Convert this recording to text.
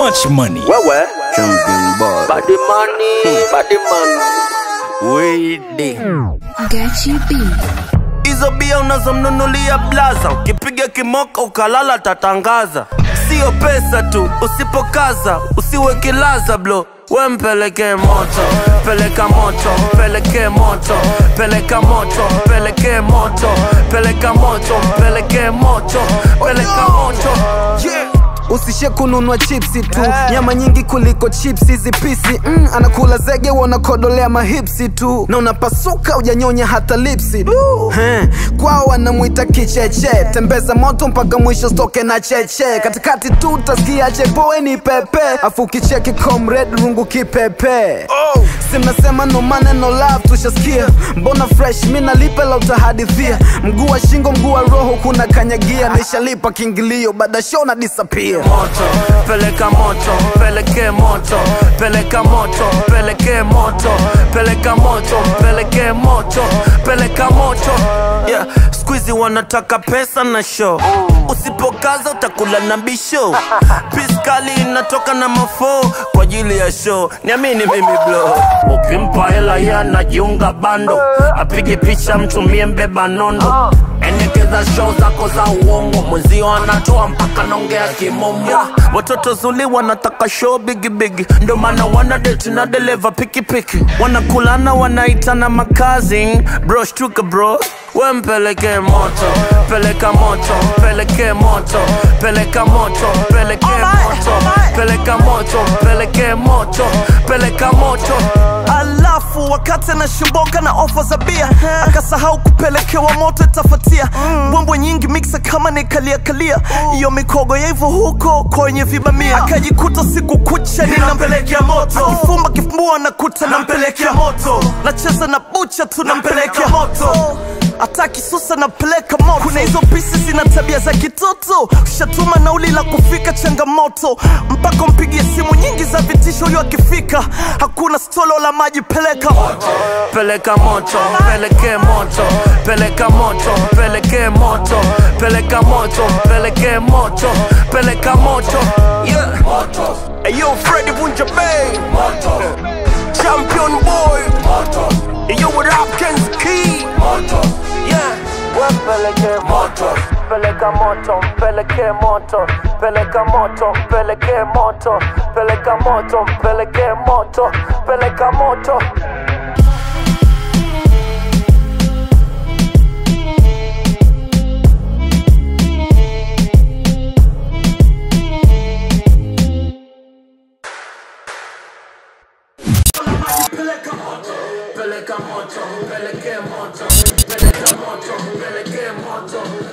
much money. Wewe Champion boy. body money, body money. Wede. Gachi B. Hizo bia unazomnunulia blaza, ukipiga kimoko ukalala tatangaza. Sio pesa tu, usipokaza usiwe kilaza blo we mpeleke moto, peleka moto, peleke moto, peleka moto, peleke moto, peleka moto, peleke moto, peleka moto. Yeah. usishe kununua chipsi tu nyama nyingi kuliko chipsi hizi pisi mm, anakula zege wanakodolea mahipsi tu na unapasuka ujanyonya hata lipsi He, kwao wanamwita kicheche tembeza moto mpaka mwisho stoke na cheche katikati tu utasikia chepoeni pepe afu ukicheki comrade rungu kipepe si mnasema no maneno love tushasikia mbona fresh mi nalipe la utahadithia mguu wa shingo mguu wa roho kuna kanyagia nishalipa kiingilio baada show na disappear moto peleka moto peleke moto peleka moto peleke moto peleka moto peleke moto peleka moto yeah. skuizi wanataka pesa na show usipokaza utakula na bisho piskali inatoka na mafo kwa ajili ya show niamini mimi blo ukimpa hela yanajiunga bando apige picha mtumie mbeba nondo endekeza show zako za uongo mwenzio anatoa mpaka naongea kimombo watoto zuli wanataka show bigibigi ndo maana wana date na deleva pikipiki wanakulana wanaitana makazi bro shtuka bro we mpeleke moto peleka moto peleke moto peleka moto peleke moto peleka moto peleke moto peleka moto alafu wakati anashimboka na ofa za bia akasahau kupelekewa moto itafatia mbwembwe nyingi miksa kama nikaliakalia iyo mikogo ya hivyo huko kwenye vibamia akajikuta siku kucha ninampelekea moto akifumba kifumbua nakuta nampelekea moto nacheza na bucha tu nampelekea moto hata kisusa napeleka moto kuna hizo pisi zina tabia za kitoto ushatuma nauli la kufika changamoto mpaka mpigie simu nyingi za vitisho huyo akifika hakuna stolo la maji peleka peleka moto peleke moto peleka moto peleke moto peleka moto peleke moto peleka moto yeah. moto Ayo Freddy Vunja Bay moto Champion boy moto Ayo what up Ken's Key moto yeah peleke moto peleka moto peleke moto peleka moto peleke moto peleka moto peleke moto peleka moto peleka moto, peleka moto, peleke moto, peleka moto, peleke moto,